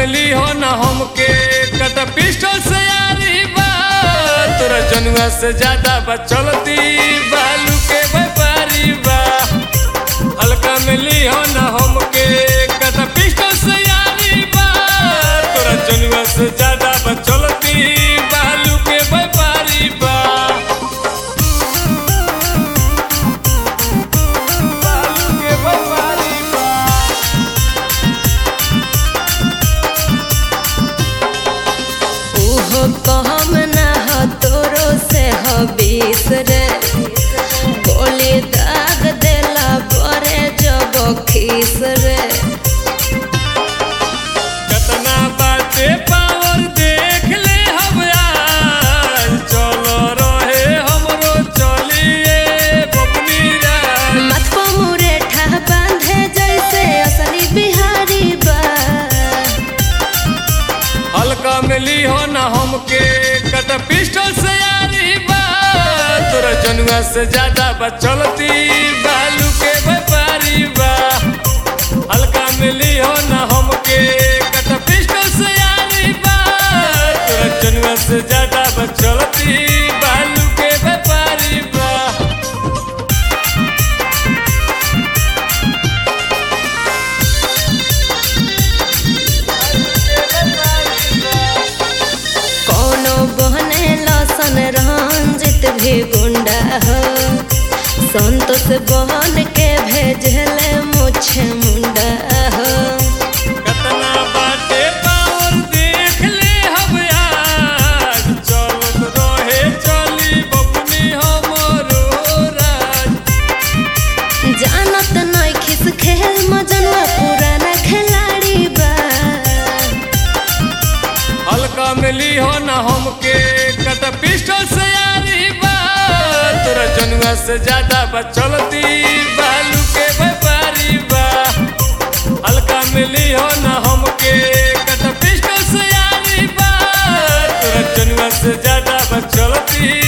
मिली हो न हमके कट पिस्टल से यारी बा तोरा जनुआ से ज्यादा बचलती बालू के व्यापारी बा हल्का मिली हो न हमके कट पिस्टल से यारी बा तोरा जनुआ से ज्यादा बचलती बालू के व्यापारी बा बालू के व्यापारी बा ओहो कहम ना हो तोरो से हो बीस रे गोली दाग देला बरे जब खीस रे कतना बाटे पावर देख ले हम आज चलो रहे हमरो चलिए बबनी राज मत को मुरेठा बांधे जैसे असली बिहारी बा हल्का मिली हो न हमके कट पिस्टल से यारी बा तोरा जनुआ से ज्यादा बचलती बालू के व्यापारी बा हल्का मिली हो न हमके कट पिस्टल से यारी बा तोरा जनुआ से ज्यादा बचलती बालू के व्यापारी बा कोनो बहने लसन रंजित भी गुंडा हो संतोष बहन के भेजले मुछ मुंडा हो कतना बाटे पावर देख ले हम आज चलत रहे चली बबनी हमरो राज जानत नहीं खिस खेल मजनुआ पुराना खिलाड़ी बा हल्का मिली हो न हमके कट पिस्टल से यारी बा तोरा जनुआ से ज्यादा बचलती बालू के व्यापारी बा हल्का मिली हो न हमके कट पिस्टल से यारी बा तोरा जनुआ से ज्यादा बचलती